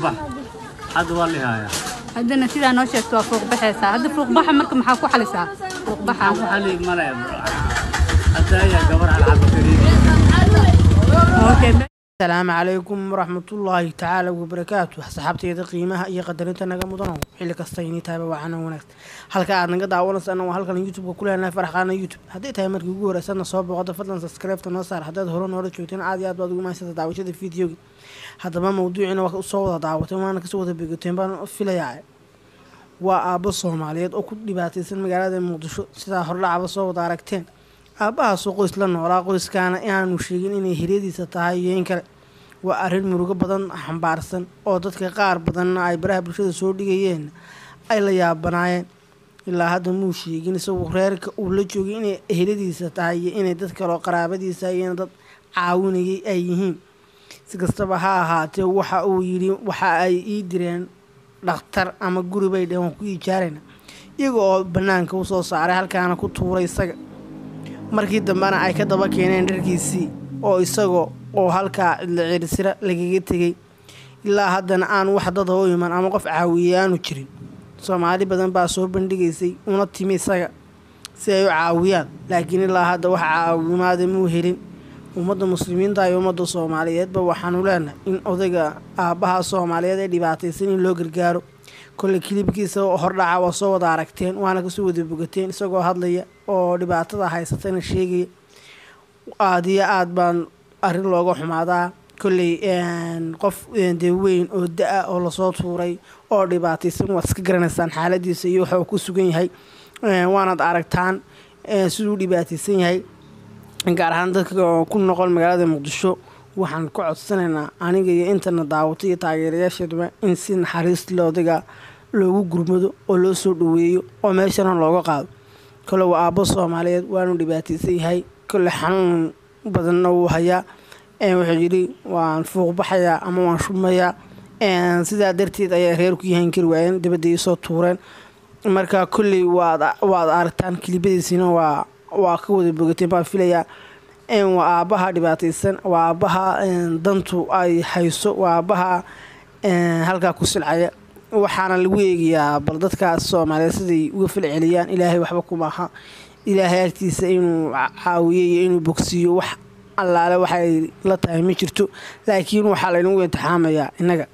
fuuqbax hadda waa la hayaa haddana sidaa noo sheegto waa fuuq baxaysaa hadda fuuq baxa marka maxaa ku xalisaa fuuq baxa waxaan ku xali male hadda ayaa gabar alcaba kariim asalaamu calaykum waraxmatullaahi tacaala wabarakaatu saxaabteyda qiimaha iyo qadarinta naga mudanow xilli kasta inii tahayba waacana wanaagsan halka aad naga daawanaysaana waa halkan youtubeka ku leenahay farxqaana youtube hadday tahay markii ugu horeysadna soo booqada fadlan subscribe-ta noo saar haddaad hore noola joogteen aad iyo aad baad ugu mahaysata daawashada fideogi haddaba mawduuciina waa soo wada daawateen waana kasoo wada begoteen baan filayaa waa aabbo soomaaliyeed oo ku dhibaataysan magaalada muqdisho sidaa hordhacaba soo wada aragteen aabbahaasoo qoys la noolaa qoyskaana inaanu sheegin inay hiryadiisa tahay iyo in kale waa arrin murugo badan xambaarsan oo dadka qaar badanna ay baraha bulshada soo dhigayeen ay la yaabanaayeen ilaa hadda muu sheegin isagu reerka uu la joogay inay eheladiisa tahay iyo inay dad kaleo qaraabadiisa iyo dad caawinayay ay yihiin si kastaba ha ahaatee waxa uu yidhi waxa ay ii direen dhakhtar ama guri bay dheheen waan ku ijaarayna iyaga oo bannaanka u soo saaray halkaana ku tuuray isaga markii dambena ay ka daba keeneen dharkiisii oo isagoo oo halkaa cidla ciirsira lagaga tegay ilaa haddana aan wax dada u iman ama qof caawiye aanu jirin soomaali badan baa soo bandhigaysay una timi isaga si ay u caawiyaan laakiin ilaa hadda wax caawimaada muu helin ummadda muslimiinta iyo ummadda soomaaliyeedba waxaanu leenahay in odayga aabbaha soomaaliyeed ee dhibaataysan in loo gargaaro kolley kilibkiisa hordhaca waa soo wada aragteen waana kasoo wada bogateen isagoo hadlaya oo dhibaatada haysatana sheegaya aada iyo aada baan arrin looga xumaadaa kolley qof dee weyn oo da-a oo lasoo tuuray oo dhibaataysan waad iska garanaysaan xaaladiisa iyo waxa uu ku sugan yahay waanaad aragtaan siduu dhibaataysan yahay gaar ahaan dadka ku noqon magaalada muqdisho waxaan ka codsanaynaa aniga iyo intana daawata iyo taageerayaasheeduba in si naxariis le odayga loogu gurmado oo loo soo dhaweeyo oo meeshana looga qaado kole waa aabbo soomaaliyeed waanu dhibaataysan yahay kole xanuun badanna wuu hayaa wuxuu yidhi waan fuuq baxayaa ama waan shumayaa sidaa darteed ayaa reer ku yahan kari waayeen dabadda iisoo tuureen marka kolley waad waad aragtaan kilibadiisina waa waa ka wada bogateen baan filayaa waa aabbaha dhibaataysan waa aabbaha dantu ay hayso waa aabbaha halkaa ku silcaya waxaana lagu eegayaa bal dadkaas soomaaliyeed siday uga falceliyaan ilaahay waxba kumaaha ilaahay agtiisa inuu caawiyo iyo inuu bogsiiyo wax allaale waxay la tahay ma jirto laakiin waxaa laynagu intixaamayaa innaga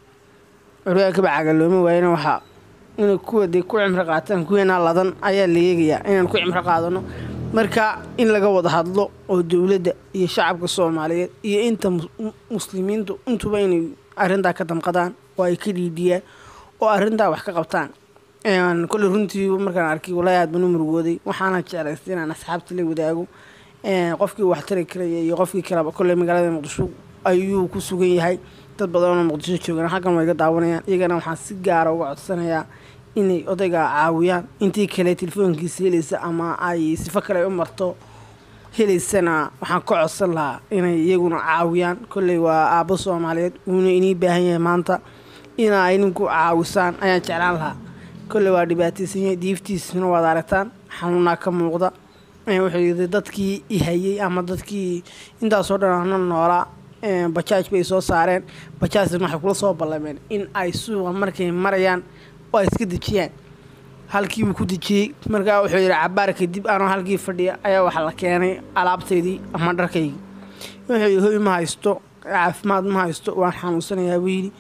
curyaakaba cagalooma waayana waxaa inay kuwa dee ku cimro qaataan kuweena ladan ayaa la eegayaa inaan ku cimro qaadano marka in laga wada hadlo oo dowladda iyo shacabka soomaaliyeed iyo inta muslimiintu intuba inay arrintaa ka damqadaan oo ay ka dhiidhiyaan oo arrintaa wax ka qabtaan kolley runtii markaan arkay walaahi aad baan u murugooday waxaana jeclaystay inaan asxaabta la wadaago qofkii wax tari karaya iyo qofkii kaleba kolley magaalada muqdisho ayuu ku sugan yahay dad badanoo muqdisho joogaan halkan way ga daawanayaan iyagana waxaan si gaara uga codsanayaa inay odayga caawiyaan intii kale telefoonkiisa helaysa ama ay sifo kale u marto helaysana waxaan ka codsan lahaa inay iyaguna caawiyaan kolley waa aabbo soomaaliyeed wuuna inii baahan yahay maanta ina idinku caawisaan ayaan jeclaan lahaa kolley waa dhibaataysan yahay diiftiisana waad aragtaan xanuunaa ka muuqda wuxuu yidhi dadkii ihayey ama dadkii intaasoo dhan ana noolaa bajaaj bay soo saareen bajaajna waxay kula soo ballameen in ay suuqa markay marayaan oo ay iska dejiyaan halkii buu ku dejiyey markaa wuxuu yidhi cabaar kadib anoo halkii fadhiya ayaa waxaa la keenay alaabtaydii ama dharkaygii wuxuu yidhi hoy ma haysto caafimaad ma haysto waan xanuunsanayaa buu yidhi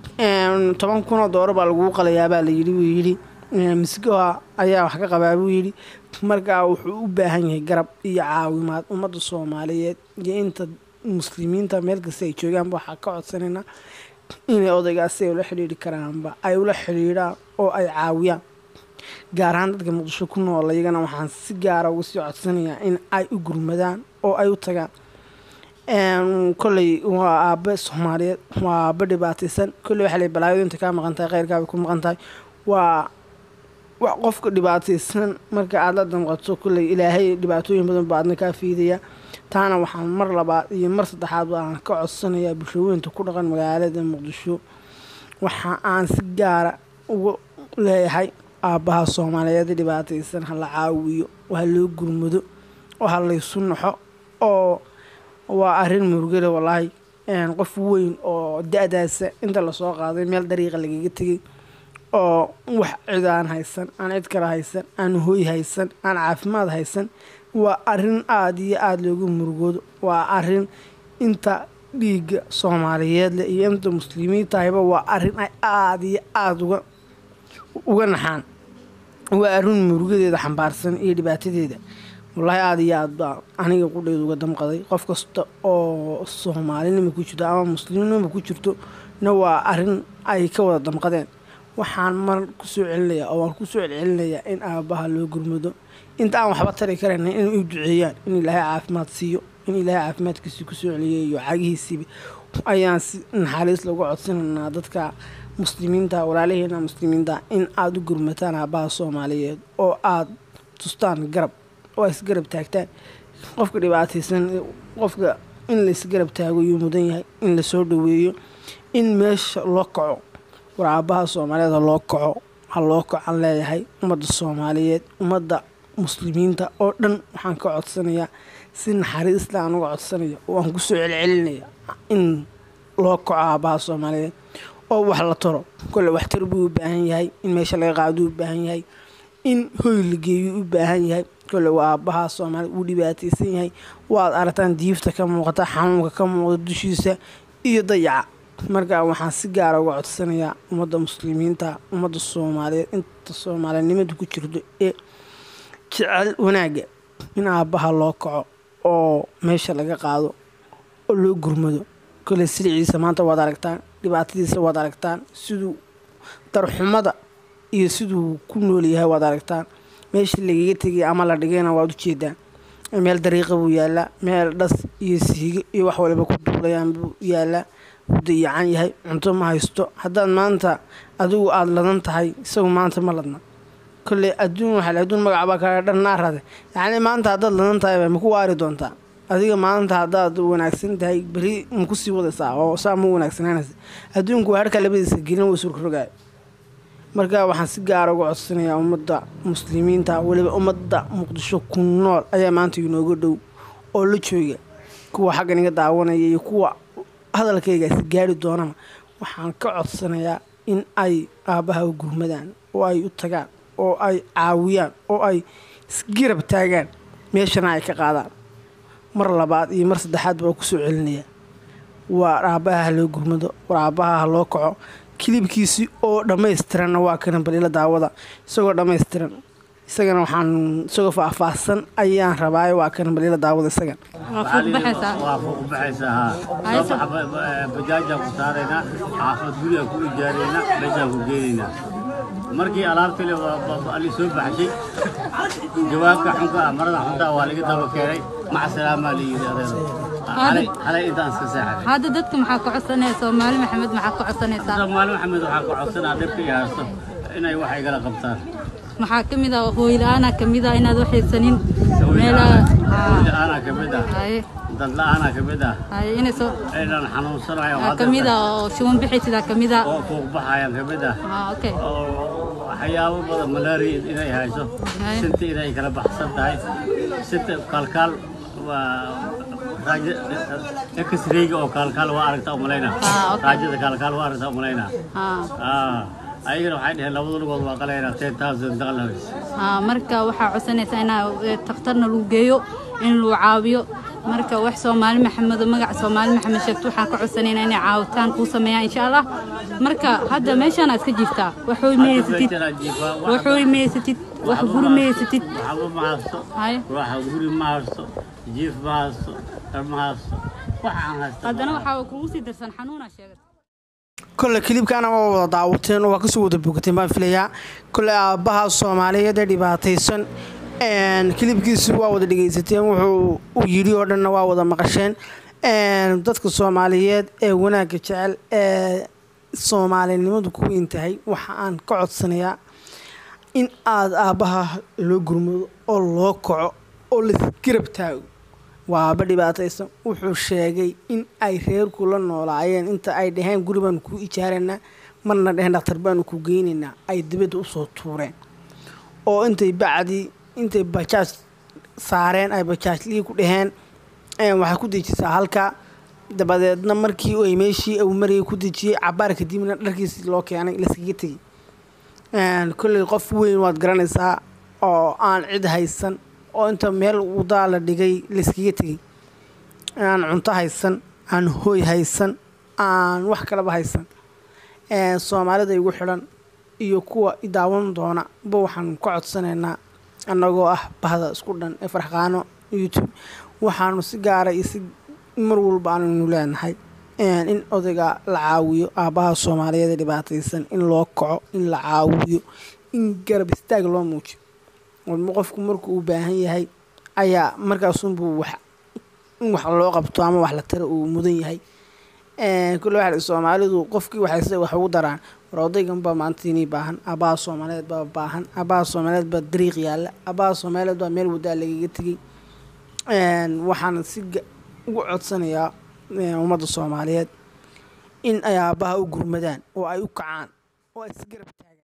toban kunoo dooro baa laguu qalayaabaa la yidhi buu yidhi misgoha ayaa wax ka qabaa buu yidhi markaa wuxuu u baahan yahay garab iyo caawimaad ummadda soomaaliyeed iyo inta muslimiinta meel kasta ay joogaanba waxaa ka codsanaynaa inay odaygaasi ay ula xidhiidhi karaanba ay ula xidhiidhaan oo ay caawiyaan gaar ahaan dadka muqdisho ku nool iyagana waxaan si gaara uga sii codsanayaa in ay u gurmadaan oo ay u tagaan kolley waa aabe soomaaliyeed waa aabe dhibaataysan kolley waxaa lay balaayadu inta kaa maqan tahay kheyrkaabay ku maqan tahay waa wa qofka dhibaataysan marka aada la damqato kolley ilaahay dhibaatooyin badan baa adna kaa fiidaya taana waxaan mar labaad iyo mar saddexaad aan ka codsanayaa bulshooyinta ku dhaqan magaalada muqdisho waxa aan si gaara uga leeyahay aabbaha soomaaliyeed dhibaataysan ha la caawiyo oo ha loo gurmado oo ha laysu naxo oo waa arrin murugale wallaahi qof weyn oo da-daasa inta lasoo qaaday meel dariiqa lagaga tegay oo wax cid aan haysan aan cid kale haysan aan hooy haysan aan caafimaad haysan waa arin aada iyo aada loogu murugoodo waa arin inta dhiigga soomaaliyeed leh iyo inta muslimiintahayba waa arin ay aada iyo aada uga uga naxaan waa arrin murugadeeda xambaarsan iyo dhibaatadeeda wallaahi aada iyo aad baa aniga qudheeda uga damqaday qof kasta oo soomaalinima ku jirto ama muslimnima ku jirto na waa arrin ay ka wada damqadeen waxaan mar kusoo celinayaa oo waan kusoo celcelinayaa in aabbaha loo gurmado inta aan waxba tari karayna inay u duceeyaan in ilaahay caafimaad siiyo in ilaahay caafimaadkiisii kusoo celiyay iyo cagihiisiiba ayaan si naxariis lagu codsanaynaa dadka muslimiinta walaalaheena muslimiinta in aada u gurmataan aabbaha soomaaliyeed oo aada tustaan garab oo ay isgarab taagtaan qofka dhibaataysan qofka in la isgarab taago yuu mudan yahay in lasoo dhaweeyo in meesha loo kaco war aabbaha soomaaliyeed ha loo kaco ha loo kacan leeyahay ummadda soomaaliyeed ummadda muslimiinta oo dhan waxaan ka codsanayaa si naxariisla aan uga codsanaya oo aan kusoo celcelinaya in loo kaco aabbaha soomaaliyeed oo wax la taro kole waxtar buu u baahan yahay in meesha laga qaaduu u baahan yahay in hoy la geeyuu u baahan yahay kole waa aabbaha soomaaliya wuu dhibaataysan yahay waad aragtaan diifta ka muuqata xanuunka ka muuqda dushiisa iyo dayaca markaa waxaan si gaara uga codsanayaa ummadda muslimiinta ummadda soomaaliyeed inta soomaalinimada ku jirto ee jecel wanaagga in aabbaha loo kaco oo meesha laga qaado oo loo gurmado kole siliciisa maanta waad aragtaan dhibaatadiisa waad aragtaan siduu darxumada iyo siduu ku nool yahay waad aragtaan meeshii lagaga tegay ama la dhigayna waad ujeedaan meel dariiqa buu yaalaa meel dhas iyo siigo iyo wax waliba ku duulayaan buu yaalaa wuu dayacan yahay cunto ma haysto haddaad maanta adigu aada ladan tahay isagu maanta ma ladna kolley adduun waxaa adduun magacbaa kaga dhannaarade yacni maanta haddaad ladan tahay ma ku waari doontaa adiga maanta haddaad wanaagsan tahay beri ma kusii wadaysaa oo saa ma wanaagsananaysa adduunku waa harka labadiisa gelin way surkarogaay marka waxaan si gaara uga codsanayaa ummadda muslimiinta weliba ummadda muqdisho ku nool ayaa maanta inooga dhow oo la jooga kuwa xaggan iga daawanaya iyo kuwa hadalkaygaasi gaari doonana waxaan ka codsanayaa in ay aabbaha u gurmadaan oo ay u tagaan oo ay caawiyaan oo ay isgarab taagaan meeshana ay ka qaadaan mar labaad iyo mar saddexaad baa kusoo celinaya waa aabbaha ha loo gurmado war aabbaha ha loo kaco kilibkiisii oo dhammaystiranna waa kana balila daawada isagoo dhammaystiran isagana waxaan isagoo faahfaahsan ayaan rabaayo waa kana balila daawada isagan waa fuuq baxaysaa waa fuuq baxaysaa haa Hayso. soo baxa bajaajaan ku saaraynaa xaafad gurigaan ku ijaaraynaa meeshaan ku geenaynaa markii alaabtii le ali soo baxshay jawaabka xunka ah marada xunta ah waa laga daba keenay maca salaamaa la yidhi adeero xalay xalay intaan iska seexday hadda dadka maxaa ka codsanaya soomaali maxamed maxaa ka codsanaysaa soomaali maxamed waxaa ku codsanaa dhibka iyo haysto inay wax igala qabtaan maxaa ka mid ah hooyla-aanaa ka mid ah inaad waxaysanin meelaha haa aanaa ka mid ah haye dad la-aanaa ka mid ah haye inay soo inaan xanuunsanayo aa ka mid ah oo shuban bixaysidaa ka mid ah oo fuuq baxayaan ka mid ah haa okay oo waxyaabo badan malaria inay hayso Hay. sinta inay kala baxsan tahay sinta kaalkaal waa raaja- x-rayga oo kaalkaal waa aragtaa umalaynaa Ah, okay. raajada kaalkaal waa aragtaa umalaynaa haa ah ayagana waxay dhaheen labada lugood waa qalaynaa ten thousand dollars haa marka waxaa codsanaysaa inaa eh, takhtarna lagu geeyo in lagu caawiyo marka wax soomaali maxamed oo magaca soomaali maxamed sheegto waxaan ka codsanaynaa inay caawitaan kuu sameeyaan insha allah marka hadda meeshaan aad ka jirtaa waxooy meeysatid waxooy meeysatid wax guri meeysatid waxba ma haysto haye waxa guri ma haysto jiif ma haysto dhar ma haysto waxa aan haysto haddana waxaa kugu sii darsan xanuuna sheegay kole kilibkaana waa wada daawateen oo waa kasoo wada bogateen baan filayaa kole aabbaha soomaaliyeed ee dhibaataysan een, kilibkiisi waa wada dhegaysateen wuxuu u yidhi oo dhanna waa wada maqasheen een, dadka soomaaliyeed ee wanaagga jecel ee soomaalinimadu ku weyn tahay waxa aan ka codsanayaa in aada aabbaha loo gurmado oo loo kaco oo laisgarab taago waa aabba dhibaataysan wuxuu sheegay in ay reerku la noolaayeen inta ay dhaheen guri baanu kuu ijaaraynaa marna dheheen dhakhtar baanu ku geynaynaa ay dibadda usoo tuureen oo intay bacdii intay bajaaj saareen ay bajaajlihii ku dhaheen een, waxay ku dejisaa halkaa dabadeedna markii ay meeshii uu marayay ku dejiyey cabaar kadibna dharkiisii loo keenay laskaga tegey kolley qof weyn waad garanaysaa oo aan cid haysan oo inta meel wadaa la dhigay layskaga tegey aan cunto haysan aan hooy haysan aan wax kalaba haysan soomaalida igu xidhan iyo kuwa idaawan doona ba waxaan ka codsanaynaa annagoo ah bahda isku dhan ee farxqaano youtube waxaanu si gaara iyo si mar walba aanaynu leenahay in odayga la caawiyo aabbaha soomaaliyeed ee dhibaataysan in loo kaco in la caawiyo in garab istaag loo muujiyo walba qofku markuu u baahan yahay ayaa markaasunbuu wax in wax loo qabto ama wax la tara uu mudan yahay kulle waxa soomaalidu qofkii waxayse wax ugu daraan war odaygan baa maanta inii baahan aabbaha soomaaliyeed baa baahan aabbaha soomaaliyeed baa dariiq yaalla aabbaha soomaaliyeed baa meel wadaa lagaga tegey waxaan si ugu codsanayaa ummadda soomaaliyeed in ay aabbaha u gurmadaan oo ay u kacaan oo ay si garab taagaan